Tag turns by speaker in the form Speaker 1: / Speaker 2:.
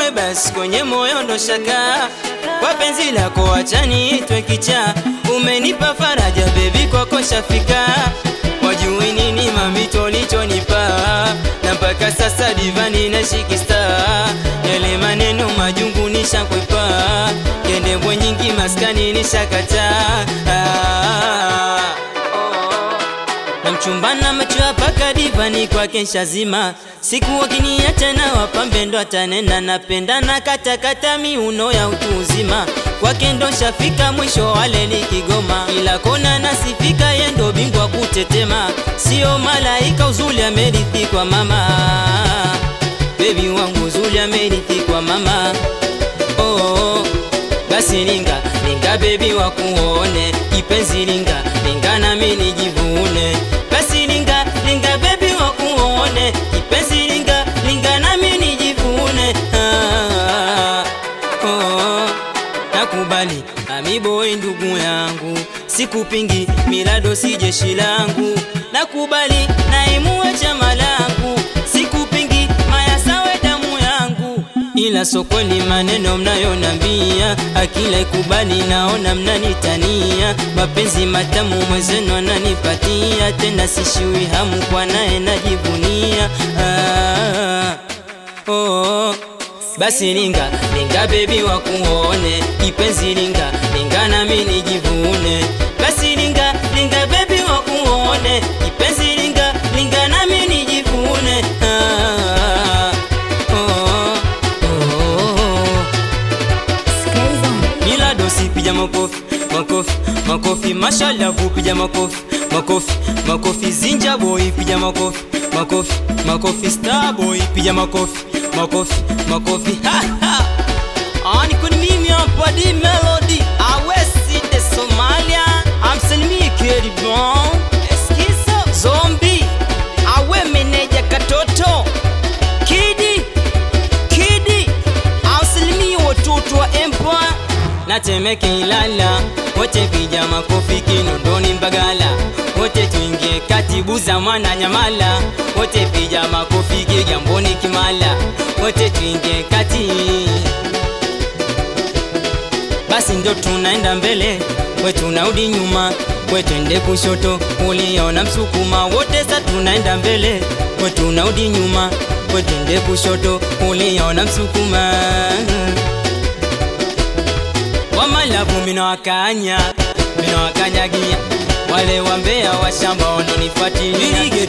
Speaker 1: nawe basi kwenye moyo ndo shaka kwa penzi lako acha niitwe kichaa umenipa faraja bebi kwako shafika wajui nini mamito lichonipa na mpaka sasa divani na shikista yale maneno majungu nishakwepa kendembwe nyingi maskani nishakata na mchumbana macho apaka divani kwake shazima siku wakinia tena wapambe ndo atanena napenda na katakata miuno ya utu uzima kwake ndo shafika mwisho wale ni Kigoma ila kona nasifika yendo bingwa kutetema sio malaika uzuli amerithi kwa mama bebi wangu uzuli amerithi kwa mama oh, oh. basi linga linga bebi wakuone kipenzi linga linga nami nijivune basi linga linga bebi wakuone kipenzi linga linga nami nijivune ah, oh, nakubali amiboi ndugu yangu sikupingi milado si jeshi langu nakubali naimue chama langu sikupingi mayasawe damu yangu ila sokoni maneno mnayonambia akila ikubali naona mnanitania mapenzi matamu mwezenu ananipatia tena sishiwi hamu kwa naye najivunia ah, oh, basi linga linga bebi wakuone kipenzi linga linga nami nijivune basi linga linga bebi wakuone kipenzi linga linga nami nijivune ah, oh, oh. Miladosi piga makofi makofi makofi mashalavu piga makofi makofi makofi zinja boy piga makofi makofi makofi star boy piga makofi makofi makofi ha ha ani kuni mimi hapa di melody awesi de Somalia amsalimie Keri Bon Eskizo Zombi awe meneja katoto Kidi Kidi ausalimie watoto wa Empire na Temeke Ilala, wote piga makofi Kinondoni Mbagala, wote tuingie katibu za mwana Nyamala, wote piga makofi Kigamboni Kimala, wote tuingie kati basi ndo tunaenda mbele, we tunarudi nyuma, we twende kushoto, uliona Msukuma, wote sa tunaenda mbele, we tunarudi nyuma, we twende kushoto, uliona Msukuma wamalavu mina wakanya mina wakanyagia wale wambea wa shamba wanonifuatilia